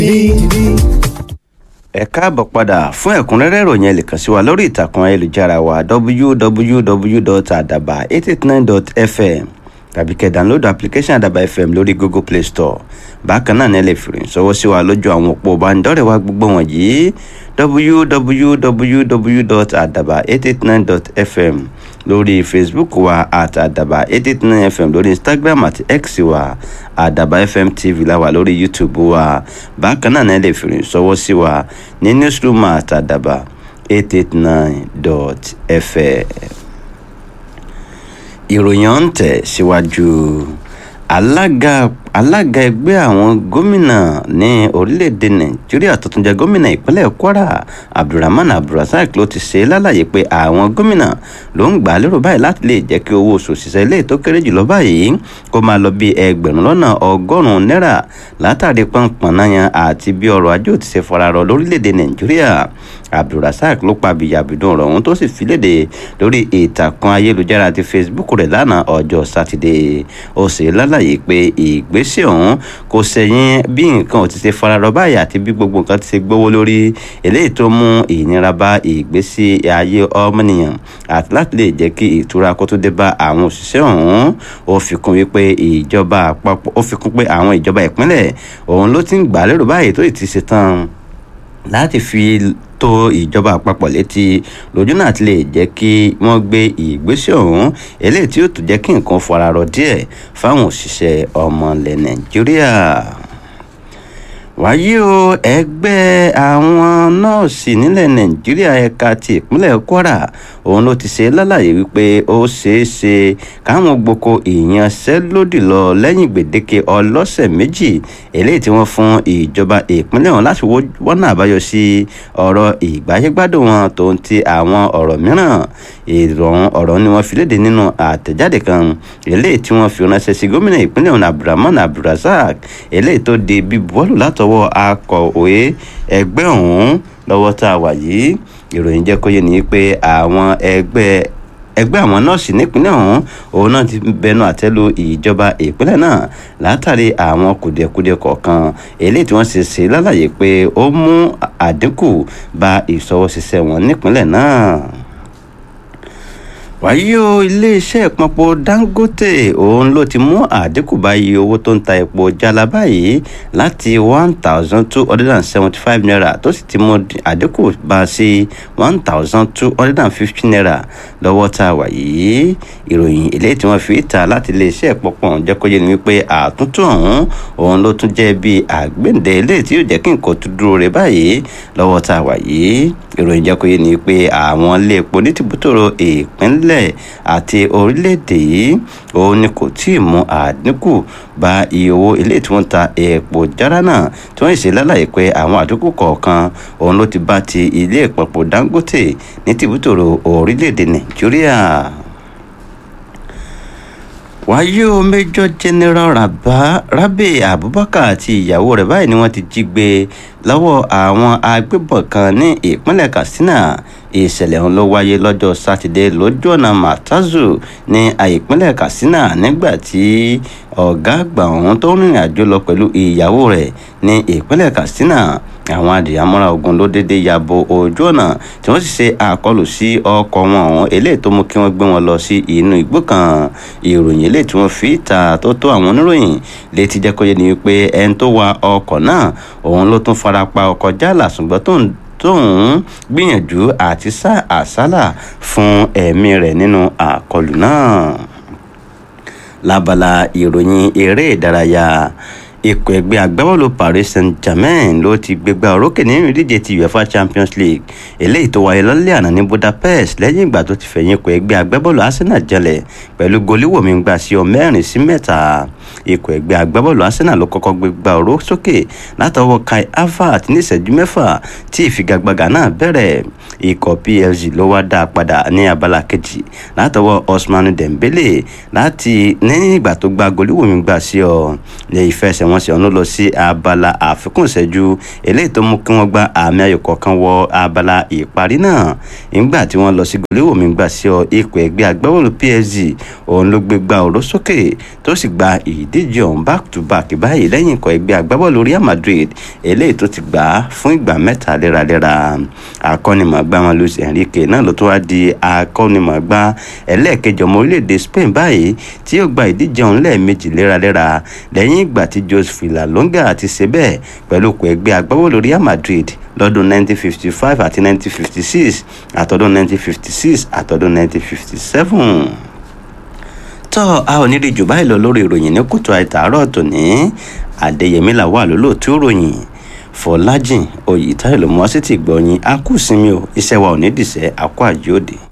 ẹ káàbọ̀ padà fún ẹ̀kúnrẹ́rẹ́ ìròyìn ẹ lè kàn sí wa lórí ìtàkùn ayélujára wa www.adaba889.fm tàbí kẹ́ download application Adaba FM lórí Google Play Store bákan náà ní ẹ lè fi ìròyìn ṣọwọ́ sí wa lójú àwọn òpó ìbánidọ́rẹ̀ẹ́ wa gbogbo wọ̀nyí www.adaba889.fm lórí Facebook wa at adaba889fm lórí Instagram àti X wa Adaba FM TV la wà lórí YouTube wa bákan náà ní ẹ lè fi ìròyìn ṣọwọ́ sí wa ní newsroom at adaba889.fm ìròyìn ọ̀hún tẹ̀ síwájú alága alága ẹgbẹ́ àwọn gómìnà ní orílẹ̀-èdè nàìjíríà tó tún jẹ́ gómìnà ìpínlẹ̀ kwara abdulrahman abdulrasaq ló ti ṣe lálàyé pé àwọn gómìnà ló ń gbà lérò báyìí láti lè jẹ́ kí owó oṣù òṣìṣẹ́ ilé tó kéré jùlọ báyìí kó máa lọ bí ẹgbẹ̀rún lọ́nà ọgọ́rùn-ún náírà látàrí pọnpọ̀nnáyàn àti bí ọrọ̀ ajé ò ti ṣe fararọ lórílẹ̀-èdè nàìjíríà abdulrasaq ló pa bìyàbìdùn ọ̀rọ̀ ọ̀hún tó sì fi léde lórí ìtàkùn ayélujára àti facebook rẹ̀ lánàá ọjọ́ sátidé ó ṣe lálàyé pé ìgbésẹ̀ ọ̀hún kò sẹ́yìn bí nǹkan ò ti ṣe fararọ báyìí àti bí gbogbo nǹkan ti ṣe gbówó lórí eléyìí tó mú ìnira bá ìgbésí ayé ọmọnìyàn àti láti lè jẹ́ kí ìtura kó tó dé bá àwọn òṣìṣẹ́ ọ̀hún ó fi kún wípé ìjọba àpapọ̀ ó fi kún pé àwọn ìjọba ìpínlẹ̀ òun ló ti ń gbà lérò báyìí tó ì ti ṣe tán láti fi tó ìjọba àpapọ̀ létí lójú náà ti lè jẹ́ kí wọ́n gbé ìgbésẹ̀ ọ̀hún eléyìí tí ó tún jẹ́ kí nǹkan fararọ díẹ̀ fáwọn òṣìṣẹ́ ọmọ ilẹ̀ nàìjíríà wáyé o ẹgbẹ́ àwọn nọ́ọ̀sì nílẹ̀ nàìjíríà ẹ̀ka ti ìpínlẹ̀ kwara òun ló ti ṣe lálàyé wípé ó ṣeé ṣe káwọn gboko ìyanṣẹ́lódì lọ lẹ́yìn gbèdéke ọlọ́sẹ̀ méjì eléyìí tí wọ́n fún ìjọba ìpínlẹ̀ ọ̀hún láti wọ́nà àbáyọ sí ọ̀rọ̀ ìgbáyégbádùn wọn tó ń ti àwọn ọ̀rọ̀ mìíràn ìrọ̀rùn ọ̀rọ̀ ni wọ́n fi léde nínú àtẹ̀jáde kan eléyìí tí wọ́n fi ránṣẹ́ sí gómìnà ìpínlẹ̀ ọ̀hún abdulrahman abdulrasaq eléyìí tó di bíbuwọ́lù látọwọ́ akọ̀wé ẹgbẹ́ ọ̀hún lọ́wọ́ tá a wà yìí ìròyìn jẹ́ kó yé ni pé àwọn ẹgbẹ́ ẹgbẹ́ àwọn nọ́ọ̀sì nípínlẹ̀ ọ̀hún òun náà ti bẹnu àtẹ́lu ìjọba ìpínlẹ̀ náà látàrí àwọn kùdìẹ̀kudiẹ kọ̀ọ̀kan eléyìí tí wọ́n ṣe ṣe lálàyé pé ó mú àdínkù bá ìṣọwọ́ṣiṣẹ́ wọn nípínlẹ̀ náà wàyí o iléeṣẹ́ ìpọnpọ dangote òun ló ti mú àdínkù bá iye owó tó ń ta epo jálá báyìí láti one thousand two hundred and seventy five naira tó sì ti mú àdínkù bá sí one thousand two hundred and fifty naira lọ́wọ́ tá a wà yìí ìròyìn eléyìí tí wọ́n fi ta láti iléeṣẹ́ ìpọnpọ ọ̀hún jẹ́ kó yé ni wípé àtúntò ọ̀hún òun ló tún jẹ́ bí àgbéǹde eléyìí tí yóò jẹ́ kí nǹkan tó dúró rẹ̀ báyìí lọ́wọ́ tá a wà yìí ìròyìn jẹ́ kó yé ni pé àwọn ilé epo ní tìbútòrò ìpínlẹ̀ ìpínlẹ̀ àti orílẹ̀-èdè yìí òun ni kò tí ì mú àdínkù bá iye owó ilé tí wọ́n ń ta epo jára náà tí wọ́n ṣe lálàyé pé àwọn àdínkù kọ̀ọ̀kan òun ló ti bá ti ilé ìpapò Dangote ní tìbútòrò orílẹ̀-èdè Nàìjíríà wáyé o major general rabah rabi abubakar àti ìyàwó rẹ̀ báyìí ni wọ́n ti jí gbé lọ́wọ́ àwọn agbébọn kan ní ìpínlẹ̀ katsina ìṣẹ̀lẹ̀ ọ̀hún ló wáyé lọ́jọ́ sátidé lójú ọ̀nà matazu ní ìpínlẹ̀ katsina nígbà tí ọ̀gá àgbà ọ̀hún tó rìnrìn àjò lọ pẹ̀lú ìyàwó rẹ̀ ní ìpínlẹ̀ katsina àwọn adìyàmọ́ra ogun ló dédé ya bo ojú ọ̀nà tí wọ́n sì ṣe àkọlù sí ọkọ̀ wọn ọ̀hún eléyìí tó mú kí wọ́n gbé wọn lọ sí inú igbó kan ìròyìn eléyìí tí wọ́n fi ta tó tó àwọn oníròyìn létí jẹ́ kó yé ni wípé ẹni tó wa ọkọ̀ náà òun ló tún fara pa ọkọ̀ jálà ṣùgbọ́n tó ń tóun gbìyànjú àti sá àsálà fún ẹ̀mí rẹ̀ nínú àkọlù náà lábala ìròyìn eré ìdárayá ikọ̀ ẹgbẹ́ agbábọ́ọ̀lù Paris Saint-Germain ló ti gbégbá orókè nínú ìdíje ti UEFA Champions League eléyìí tó wáyé lọ́lẹ́ àná ní Budapest lẹ́yìn ìgbà tó ti fẹ̀yìn ikọ̀ ẹgbẹ́ agbábọ́ọ̀lù Arsenal jẹlẹ̀ pẹ̀lú goliwomi gbà sí ọ mẹ́rin sí mẹ́ta ikọ̀ ẹgbẹ́ agbábọ́ọ̀lù Arsenal ló kọ́kọ́ gbégbá oró sókè látọwọ́ Kai Havertz ní ìṣẹ́jú mẹ́fà tí ìfigagbága náà bẹ̀rẹ̀ ikọ̀ PSG ló wá dá a padà ní abala kejì látọwọ́ Ousmane Dembele láti lẹ́yìn ìgbà tó gbá goliwomi gbà sí ọ ní ìfẹsẹ̀wọn ìfẹsẹ̀wọnsẹ̀ ọ̀hún lọ sí abala àfikún ìṣẹ́jú eléyìí tó mú kí wọ́n gba àmì ayò kọ̀ọ̀kan wọ abala ìparí náà nígbà tí wọ́n lọ sí gòléwòmí gbà sí ọ ikọ̀ ẹgbẹ́ agbábọ́ọ̀lù PSG òun ló gbé gba òró sókè tó sì gba ìdíje ọ̀hún back to back báyìí lẹ́yìn ikọ̀ ẹgbẹ́ agbábọ́ọ̀lù Real Madrid eléyìí tó ti gbà á fún ìgbà mẹ́ta léraléra akọ́nimọ̀ọ́gbá wọn Luis Enrique náà ló tó wá di akọ́nimọ̀ọ́gbá ẹlẹ́ẹ̀kẹjọ ọmọ orílẹ̀-èdè Spain báyìí tí yóò gba ìdíje ọ̀hún lẹ́ẹ̀mejì léraléra lẹ́yìn ìgbà tí Jose Villalonga ti ṣe bẹ́ẹ̀ pẹ̀lú ikọ̀ ẹgbẹ́ agbábọ́ọ̀lù Real Madrid lọ́dún 1955 àti 1956 àtọ́dún 1956 àtọ́dún 1957 tọ́ a ò ní rí jù báyìí lọ lórí ìròyìn ní kùtù àìtàárọ̀ tòní Adéyẹmí là wà lólóòtú ìròyìn Fọlájìn Oyètáyọ̀ ló mú wá sí ti gbọ̀nyìn a kù sinmi o iṣẹ́ wa ò ní dìṣẹ́ àkó àjòdì.